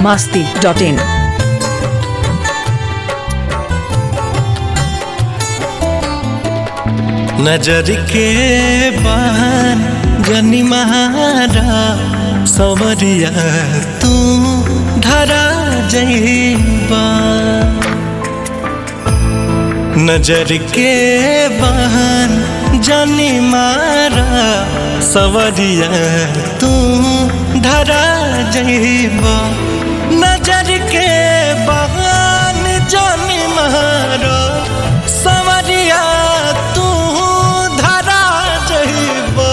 masti dot in. नजर के बाहर जनी महारा सवरिया तू धरा जईबा नजर के बाहर जनी मारा सवरिया तू धरा जईबा नजर के बाहर जनी मारा सवरिया तू धरा जईबा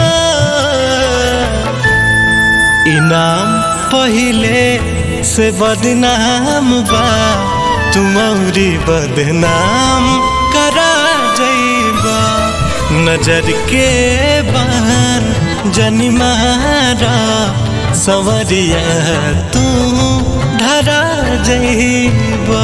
इनाम पहिले से बदनाम बा तुमरी बदनाम करा जईबा नजर के बाहर जनिमारा सवरिया तू धरा जईबा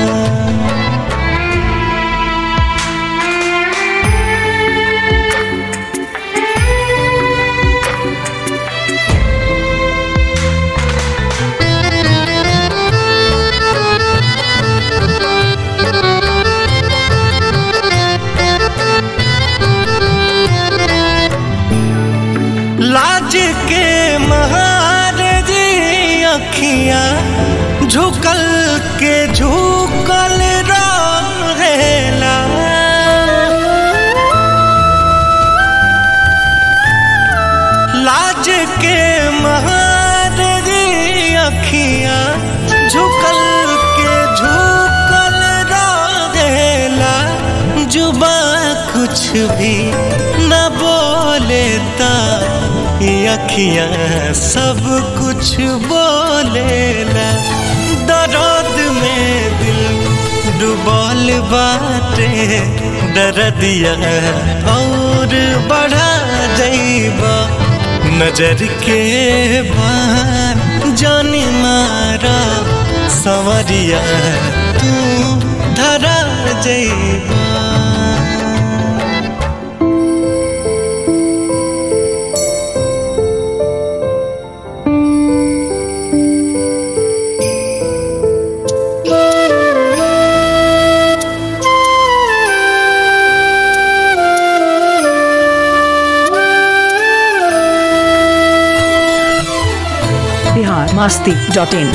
लाज के महारजी अखियां झुकल के झुकल रहेला लाज के महारजी अखियां झुकल के झुकल रहेला जुबा कुछ भी न बोलेता ये अखियां सब कुछ बोलेला दर्द में दिल डुबल बाटे दर्दिया और बढ़ा जईबा नजर के बाहर जानी मारा सवरिया तू धरा जईबा Bihar masti dot in.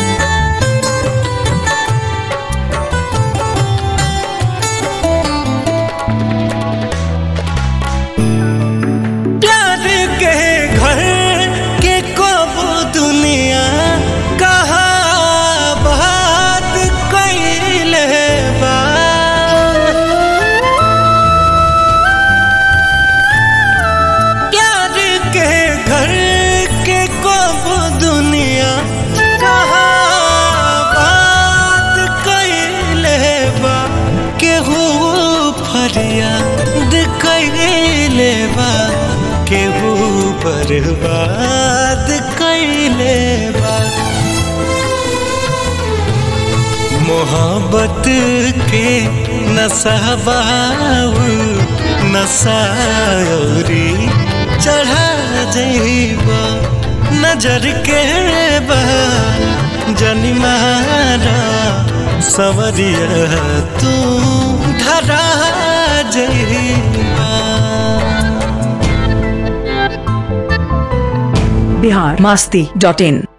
प्यार के घर के कब दुनिया कहा बात कैले बा प्यार के घर के कब दुनिया कहा बात कैले बा केहू फरियाद कैले बा केहू बर्बाद कैले बा मोहब्बत के नसाबाऊ नसायरी चढ़ा जईबा नजर के बा जनिमारा सवरिया तू धरा जईबा Bihar masti dot in.